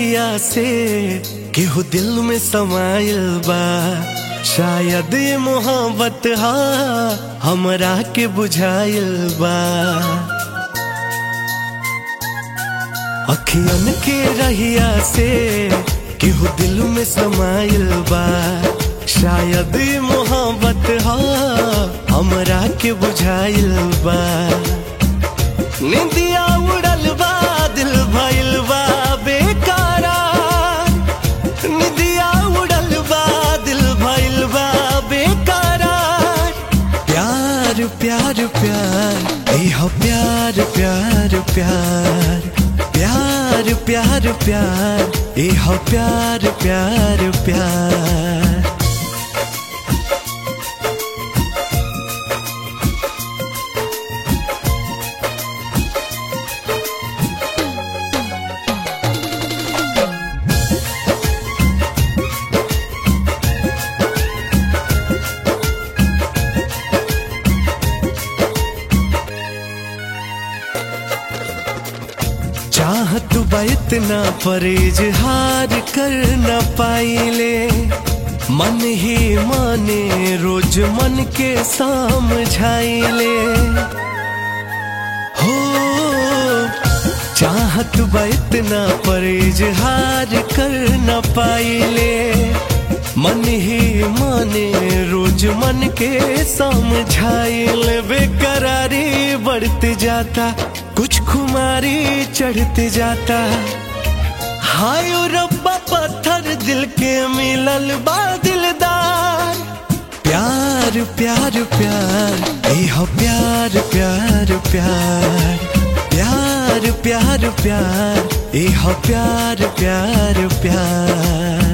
रहिया से केहू दिल में समायल बा शायद ये मोहब्बत हा हमरा के बुझायल बा अखियन के रहिया से केहू दिल में समायल बा शायद ये मोहब्बत हा हमरा के बुझाइल बा निंदिया उड़ल बा दिल भइल बा बेकारा निंदिया उड़ल बा दिल भइल बा बेकारा प्यार प्यार प्यार ए हो प्यार प्यार प्यार प्यार प्यार प्यार ए हो प्यार प्यार प्यार चाहत बा इतना पर इजहार कर न पाइले मन ही माने रोज मन के समझाइले हो चाहत बा इतना पर इजहार कर न पाइले मन ही माने रोज मन के समझाइले बेकरारी बढ़ते जाता कुछ खुमारी चढ़ते जाता हाय ओ रब्बा पत्थर दिल के मिलल बा दिलदार प्यार प्यार प्यार ए हो प्यार प्यार प्यार प्यार प्यार प्यार ए हो प्यार प्यार प्यार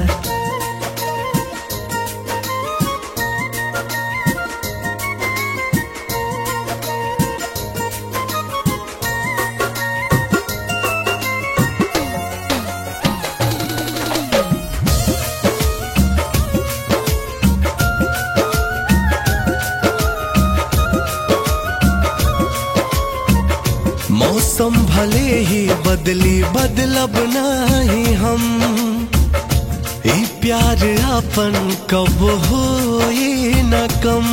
मौसम भले ही बदली बदलब नहीं हम ई प्यार अपन कब हो न कम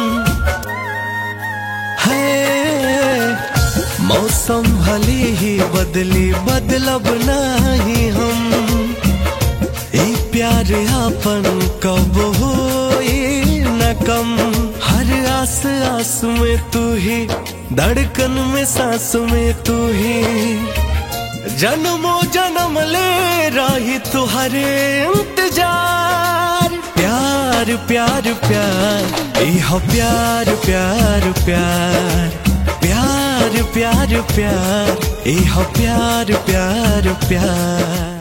है मौसम भले ही बदली बदलब नहीं हम ई प्यार अपन कब हो न कम हर आस आस में तू ही धड़कन में सांस में तू ही जन्मों जन्म ले रही तुहरे इंतजार प्यार प्यार प्यार ए हो प्यार प्यार प्यार प्यार प्यार प्यार ए हो प्यार प्यार प्यार